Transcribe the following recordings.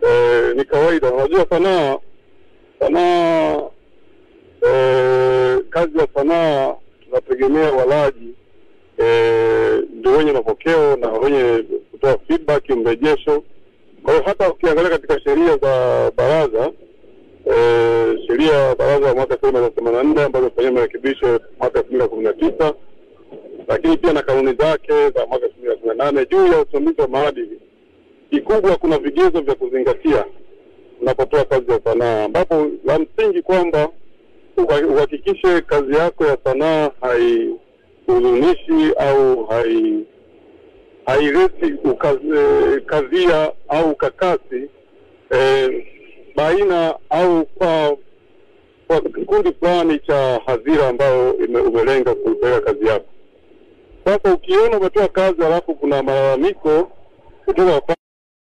eh, ni kawaida. Unajua sanaa sanaa eh, kazi ya sanaa tunategemea walaji eh, ndio wenye mapokeo na wenye kutoa feedback, mrejesho. Kwa hiyo hata ukiangalia katika sheria za baraza eh, sheria ya baraza ya mwaka elfu moja mia tisa themanini na nne ambazo zimefanyia marekebisho mwaka elfu mbili na kumi na tisa lakini pia na kanuni zake za mwaka elfu mbili na kumi na nane juu ya usimamizi wa maadili. Kikubwa kuna vigezo vya kuzingatia unapotoa kazi ya sanaa, ambapo la msingi kwamba uha- uhakikishe kazi yako ya sanaa haihuzunishi au hai haileti ukazi- kadhia au ukakasi eh, baina au kwa kwa kikundi fulani cha hadhira ambayo ime, umelenga kupeleka kazi yako. Sasa ukiona umetoa kazi halafu kuna malalamiko kutoka kwa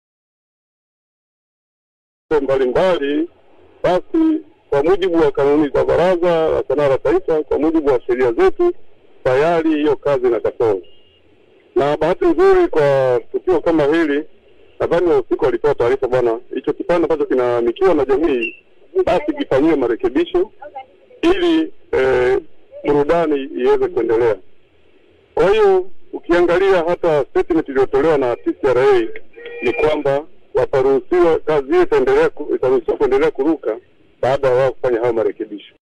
mbalimbali, basi kwa mujibu wa kanuni za Baraza la Sanaa la Taifa, kwa mujibu wa sheria zetu, tayari hiyo kazi ina kasoro. Na bahati nzuri kwa tukio kama hili, nadhani wahusika walitoa taarifa, bwana, hicho kipande ambacho kinamikiwa na jamii basi kifanyiwe marekebisho ili eh, burudani iweze kuendelea. Kwa hiyo ukiangalia hata statement iliyotolewa na TCRA ni kwamba wataruhusiwa, kazi hiyo itaendelea ku- itaruhusiwa kuendelea kuruka baada ya wao kufanya hayo marekebisho.